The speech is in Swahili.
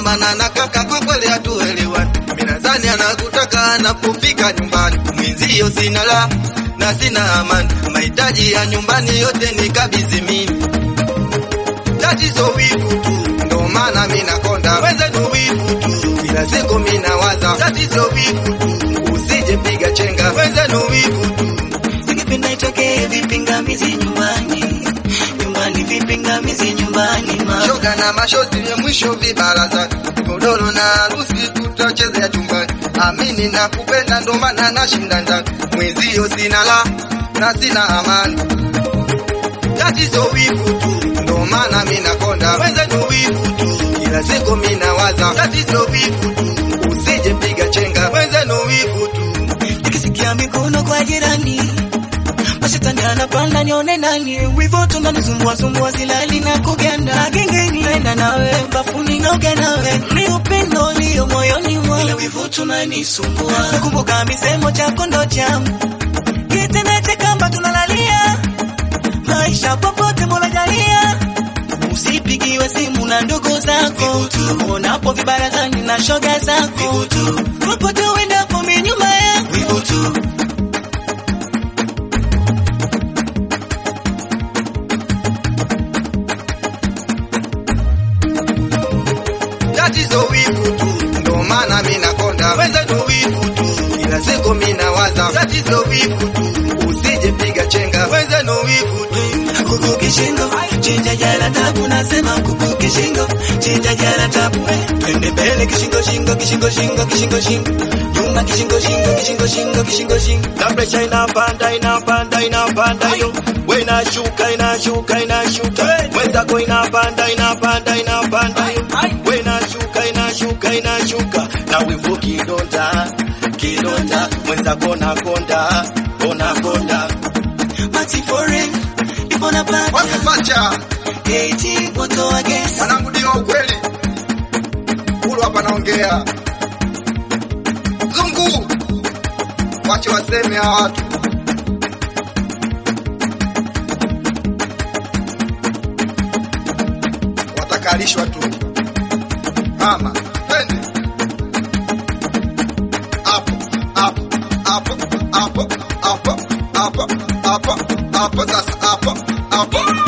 maana na kaka kwa kweli hatuelewani. Mimi nadhani anakutaka anapofika nyumbani, mwenzio sina la na sina amani, mahitaji ya nyumbani yote nikabidhi mimi. Tatizo wivu tu, ndo maana mimi nakonda wenzenu wivu tu, kila siku mimi nawaza tatizo wivu tu, usije piga chenga wenzenu wivu tu. Ningependa itokee vipingamizi nyumbani, nyumbani vipingamizi nyumbani ma shoga na mashozi ya mwisho vibaraza godoro na harusi tutachezea chumbani. Amini na kupenda ndo maana nashinda ndani, mwenzio sina la na sina amani. Tatizo wivu tu, ndo maana mimi nakonda wenzenu wivu tu, kila siku mimi nawaza tatizo wivu tu, usije piga chenga wenzenu wivu tu. nikisikia mikono kwa jirani mashetani anapanda nione nani wivo tunanisumbua sumbua silali na kuganda gengeni nenda nawe bafuni naoga nawe ni upendo ulio moyoni mwangu wivo tunanisumbua nakumbuka misemo chako ndo changu kitendete kamba tunalalia maisha popote mola jalia usipigiwe simu na ndugu zako unapo vibarazani na shoga zako popote uendapo mi nyuma yako tatizo wivu tu, ndo maana mimi nakonda wenzenu wivu tu, kila siku mimi nawaza tatizo wivu tu, usije piga chenga wenzenu wivu tu. kuku kishingo chinja jana tabu nasema kuku kishingo chinja jana tabu eh. twende mbele kishingo shingo kishingo shingo kishingo shingo nyuma kishingo shingo kishingo shingo kishingo shingo na presha inapanda inapanda inapanda yo we inashuka inashuka inashuka mwenzako inapanda inapanda inapanda yo we inashuka inashuka inashuka na wivu kidonda kidonda mwenzako nakonda onakonda mati foreign ipo na pacha Wakipacha eti moto wa gesi wanangu, ndio ukweli hulu hapa naongea zungu, wache waseme hawa watu watakalishwa tu mama, twende hapo hapo hapo hapo hapo hapo hapo hapo sasa hapo hapo